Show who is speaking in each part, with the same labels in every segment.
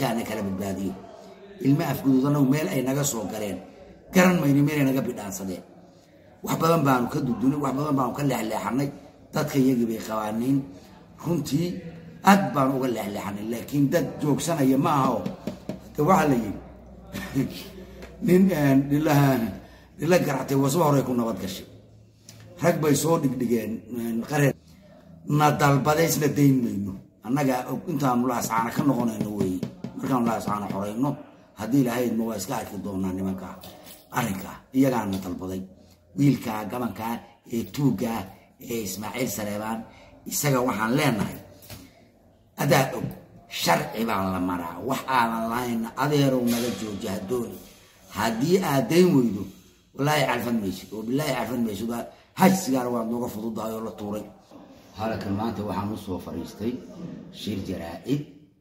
Speaker 1: dadkaana kala badbaadiyo ilma afguduudanagu meel ay naga soo galeen garan mayno meelay naga bidhaansadeen wax badan baanu ka dudunay wax badan baanu ka leexleexanay dadka iyagii bay qabaaniin runtii aad baanu uga leexleexanay laakiin dad joogsanaya ma aha oo de waxaa la yidhi nin dhilaha dhila garactay wasba horey ku nabad gashay rag bay soo dhigdhigeen qareer na dalbadaysna dayn mayno annaga intaanu laascaana ka noqonayno weeye markaanu laascaana xorayno haddii ilahaydma waa iska arki doonaa nimankaa arrinkaa iyagaana dalbaday wiilkaa gabankaa ee tuuggaa ee ismaaciil saleebaan isaga waxaan leenahay adaa og sharci baa la maraa wax aadan lahayn adeerow naga jooji hadooni haddii aad dayn weydo walaahi calfan maysid oo bilaahi calfan maysid hajsigaana waad nooga fududahay oo la tuuray halkan maanta waxaan usoo fadhiistay shir jaraa-id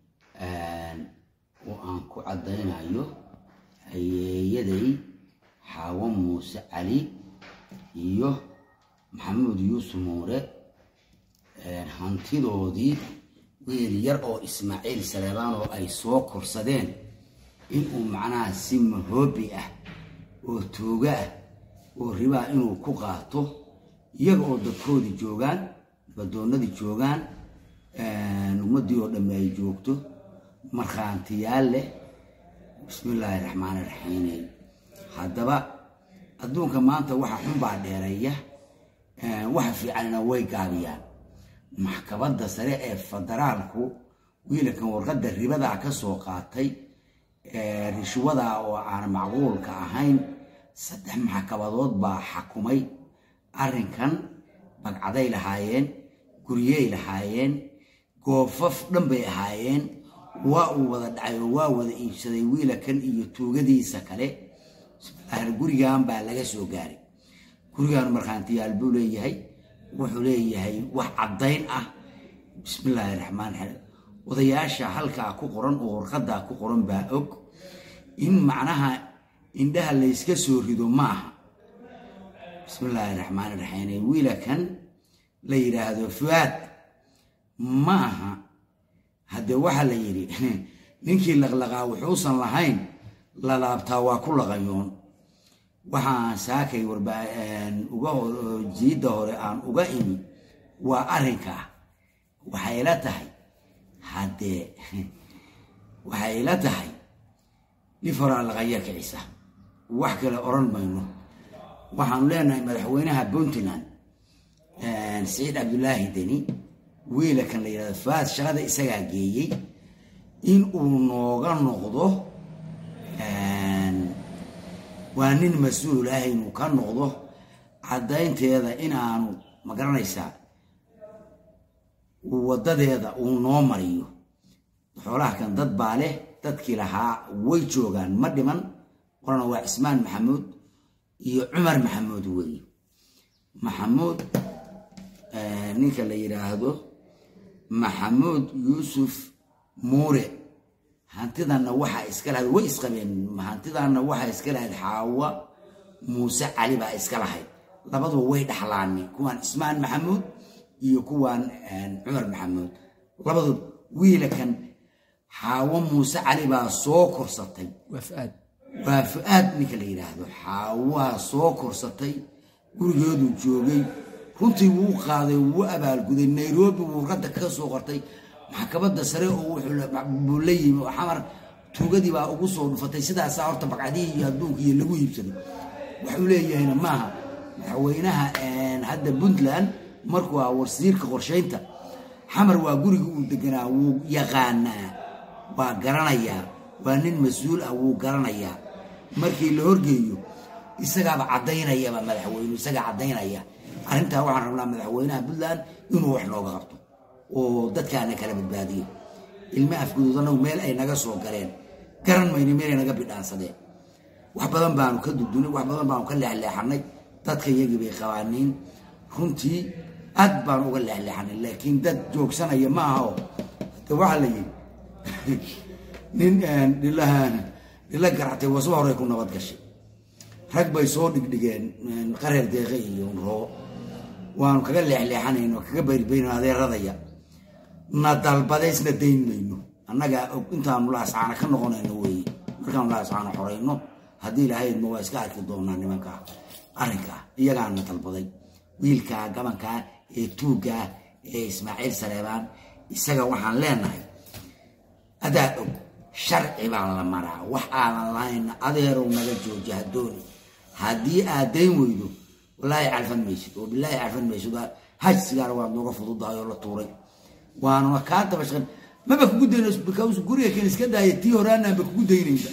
Speaker 1: oo aan ku caddaynayo hayeeyaday xaawo muuse cali iyo maxamuud yuusuf muure hantidoodii wiil yar oo ismaaciil saleebaan oo ay soo korsadeen inuu macnaha si mahoobi ah oo tooga ah oo ribaa inuu ku qaato iyaga oo dadkoodii joogaan nabadoonadii joogaan ummaddii oo dhamme ay joogto markhaantiyaal leh bismillaahi raxmaani raxiime haddaba adduunka maanta waxa xunbaa dheereeya waxa fiicanna way gaabiyaan maxkamadda sare ee federaalku wiilankan warqadda ribadaa ka soo qaatay rishwadaa oo aan macquulka ahayn saddex maxkamadood baa xakumay arrinkan bagcaday lahaayeen guryey lahaayeen goofaf dhan bay ahaayeen waa uu wada dhacay oo waa wada iibsaday wiilakan iyo tuugadiisa kale gurigan baa laga soo gaaray gurigan markhaantiyaal buu leeyahay wuxuu leeyahay wax caddayn ah bismillaahi raxmaan raxiim odayaasha halkaa ku qoran oo warqadaa ku qoran baa og in macnaha indhaha layska soo rido maaha bismillaahi raxmaani raxiim wiilakan la yidhaahdo fuaad ma aha haddee waxaa la yidhi ninkii laqlaqaa wuxuusan lahayn lalaabtaa waa ku laqayoon waxaan saakay jiidda hore aan uga imi waa arrinkaa waxay la tahay haddee waxay la tahay liforaa laqaya kicisa wax kale oran mayno waxaanu leenahay madaxweynaha puntland saciid cabdulaahi deni wiilakan la yidhahdo faad shaqada isagaa geeyey in uu nooga noqdo waa nin mas-uul ah inuu ka noqdo caddaynteeda inaanu ma garanaysaa wadadeeda uu noo mariyo xoolaha kan dad baa leh dadkii lahaa way joogaan ma dhiman qorana waa cismaan maxamuud iyo cumar maxamuud weeye maxamuud ninka la yidhaahdo maxamuud yuusuf muure hantidanna waxaa iska lahayd way isqabeen hantidanna waxaa iska lahayd xaawa muuse cali baa iska lahayd labaduba way dhaxlaaneen kuwaan cismaan maxamuud iyo kuwaan cumar maxamuud labaduba wiilakan xaawo muuse cali baa soo korsatay waa fu-aad ninka la yidhaahdo xaawaa soo korsatay gurigeeduu joogay runtii wuu qaaday wuu abaalguday nairobi wuu radda kaga soo qortay maxkamadda sare oo wuxuu la yimi oo xamar tuugadii baa ugu soo dhufatay sidaasaa horta baqcadihii iyo adduunkiiyo lagu iibsaday waxuu leeyahayna maaha madaxweynaha hadda puntland markuu ah wasiirka qorshaynta xamar waa guriga uu deganaa wuu yaqaanaa waa garanayaa waa nin mas-uul ah wuu garanayaa markii la horgeeyo isagaaba caddaynayaba madaxweynu isagaa caddaynaya arrintaa waxaan rabnaa madaxweynaha puntland inuu wax nooga qabto oo dadkaana kala badbaadiyo ilma afguduudanagu meel ay naga soo galeen garan mayno meelay naga bidhaansadeen wax badan baanu ka dudunay wax badan baanu ka leexleexanay dadka iyagii bay qabaaniin runtii aad baanu uga leexleexanay laakiin dad joogsanaya ma aha oo de waxaa la yidhi nin dhilaha dhila garactay wasba horey ku nabad gashay rag bay soo dhigdhigeen qareer deeqe iyo roo waanu kaga leexleexanayno kaga bayrbayno adeeradaya na dalbadaysna dayn mayno annagaa og intaanu laascaana ka noqonayno weeye markaanu laascaana xorayno haddii lahaydma waa iska arki doonaa nimankaa arrinkaa iyagaana dalbaday wiilkaa gabankaa ee tuuggaa ee ismaaciil saleebaan isaga waxaan leenahay adaa og sharci baa la maraa wax aadan lahayn adeerow naga jooji hadooni haddii aad dayn weydo wallaahi calfan maysid oo bilaahi calfan maysid hajsigaana waad nooga fududahay oo la tuuray waanuna kaa dabashan maba kugu daynayso because guriga kan iska daaya tii hore anaanba kugu daynaysa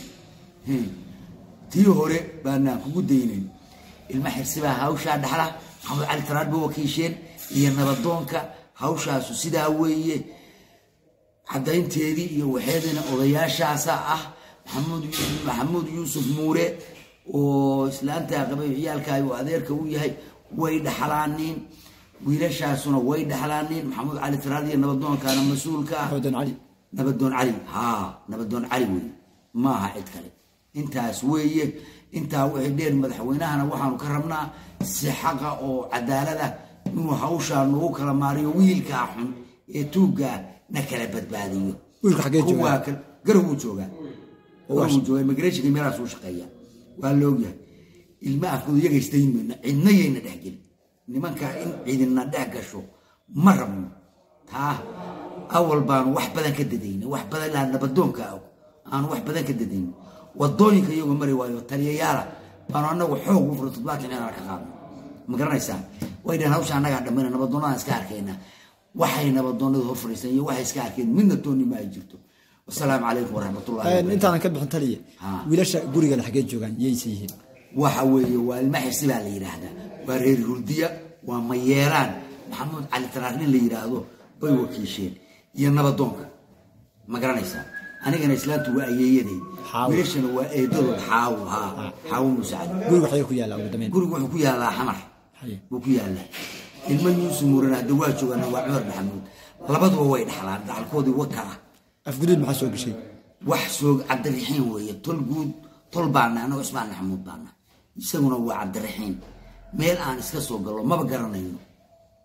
Speaker 1: tii hore baanaan kugu daynayn ilma xirsibaa hawshaa dhaxla maxamed cali taraad ba wakiisheen iyo nabadoonka hawshaasu sidaa weeye caddaynteedii iyo waxeedina odayaashaasa ah maxamuud maxamuud yuusuf muure oo islaantaa qabay ciyaalkaay oo adeerka u yahay way dhaxlaaniin wiilashaasuna way dhaxlaaniin maxamuud cali taraad iyo nabadoonkana mas-uulka ah
Speaker 2: xoodan cali
Speaker 1: nabadoon cali haa nabadoon cali wey maaha cid kale intaas weeye intaa wixii dheer madaxweynahana waxaanu ka rabnaa si xaqa oo cadaalada inuu hawshaa nagu kala maariyo wiilkaa xun ee tuuggaa na kala badbaadiyo
Speaker 2: wiilka xaggee joogaa?
Speaker 1: Kuwaa kale- garow wuu joogaa garow wuu joogaa immigrationka meelahaas uu shaqeeya waa la ogyahay ilma afkooda iyaga isdayn mayno cidna yayna dhex gelin nimanka in cidina dhex gasho ma rabno taa awal baanu wax badan ka dadayna wax badan ilaa nabadoonka og aanu wax badan ka dadayna wadooyinka iyagoo mari waayo taliyayaala baanu anagu xoog u furo toddobaatan inaan ka qaadno ma garanaysaa way dhaheen hawsha annagaa dhammayna nabadoonadaan iska arkayna waxay nabadoonadu hor fadhiisan iyo waxay iska arkeen midna toonni ma ay jirto wasalaamu calaykum waraxmatullahi wabarakaatu.
Speaker 2: intaanan ka bixin taliya
Speaker 1: Ha.
Speaker 2: wiilasha gurigan xaggee joogaan yayse yihiin
Speaker 1: waxa weeye waa ilma xirsi baa la yidhaahdaa waa reer hurdiya waa mayeelaan maxamuud cali taraarnin la yidhaahdo bay wakiisheen iyo nabadoonka ma garanaysaa anigana islaantu waa ayeeyaday
Speaker 2: Xaawo.
Speaker 1: wiilashana waa eedadood xaawo haa xaawo muuse cali
Speaker 2: guriga xaggee ku yaalla ugu dambeyn
Speaker 1: gurigu wuxuu ku yaallaa xamar
Speaker 2: Haye.
Speaker 1: buu ku yaallaa ilmo yuusuf muurana hadda waa joogaana waa cumar maxamuud labaduba way dhaxlaan dhaxalkoodii waka ah
Speaker 2: afguduud maxaa soo gashay
Speaker 1: wax soog cabdiraxiin weeye tol guud tol baana anagoo ismaan maxamuud baana isaguna waa cabdiraxiin meel aan iska soo gallo maba garanayno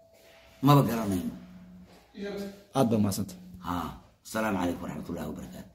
Speaker 1: maba garanayno
Speaker 2: aad baa mahadsanta
Speaker 1: ha asalaamu calaykum waraxmatullahi wabarakaatu